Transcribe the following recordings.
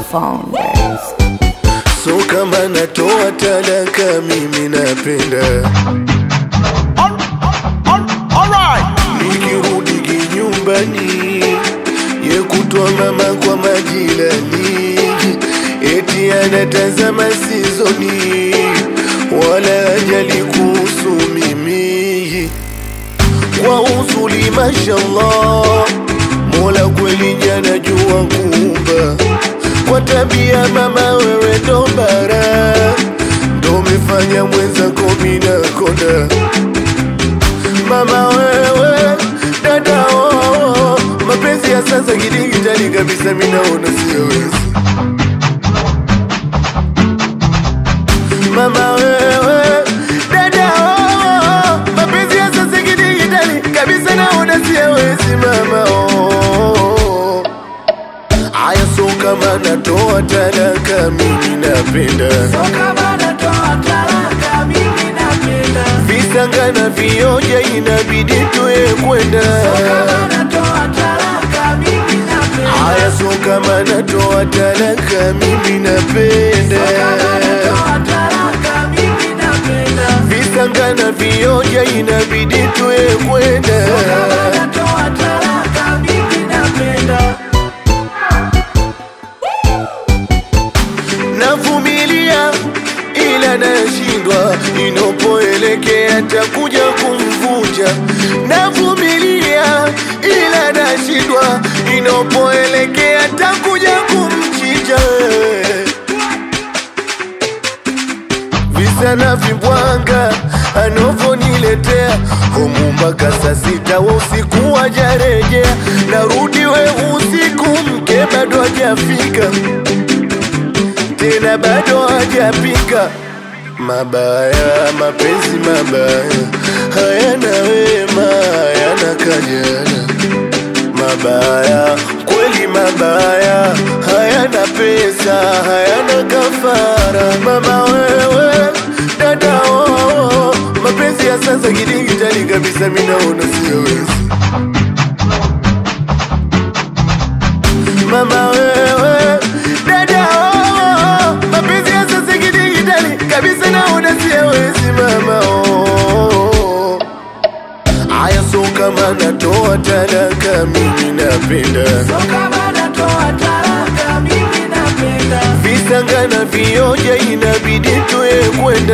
phone works. So kama natoa talaka mimi napenda nikirudi kinyumbani ye kutwa mama kwa majirani eti anatazama sizoni wala ajali kuhusu mimi kwa uzuri mashallah mola kweli jana jua kumba kwa tabia mama wewe ndo bara ndo umefanya mwenzako mina konda mama wewe dada oo mapenzi ya sasa kidigitali kabisa minaona siyowezi mama wewe dada oo mapenzi ya sasa kidigitali kabisa naona siyowezi mama oo aya so kama natoa talaka mimi napenda visanga na vioja inabidi tuye kwenda aya so kama natoa talaka mimi napenda visanga na vioja inabidi tuye kwenda navumilia ila nashindwa inapoelekea takuja kumvunja navumilia ila nashindwa inapoelekea takuja kumchinja visa na vibwanga anavyoniletea homu mpaka saa sita wa usiku wajarejea narudi we usiku mke bado hajafika tena bado hajapika mabaya mapenzi mabaya hayana wema hayana kajana mabaya kweli mabaya hayana pesa hayana kafara mama wewe dada oo mapenzi ya sasa kidigitali kabisa minaona siyowezi mama wewe dada oo mapenzi ya sasa kidigitali kabisa naona siyawezi mama oo aya so kama natoa talaka mimi napenda visanga na vioja inabidi tuye kwenda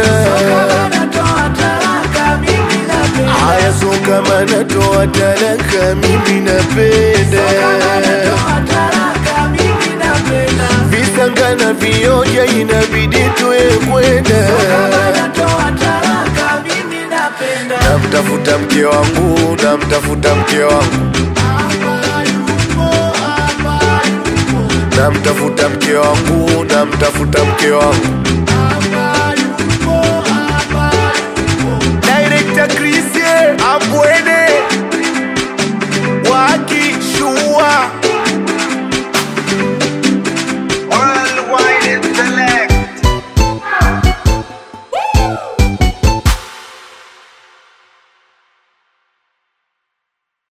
aya so kama natoa talaka mimi napenda visanga na vioja inabidi tuye kwenda namtafuta mke wangu namtafuta mke wangu namtafuta mke wangu namtafuta mke wangu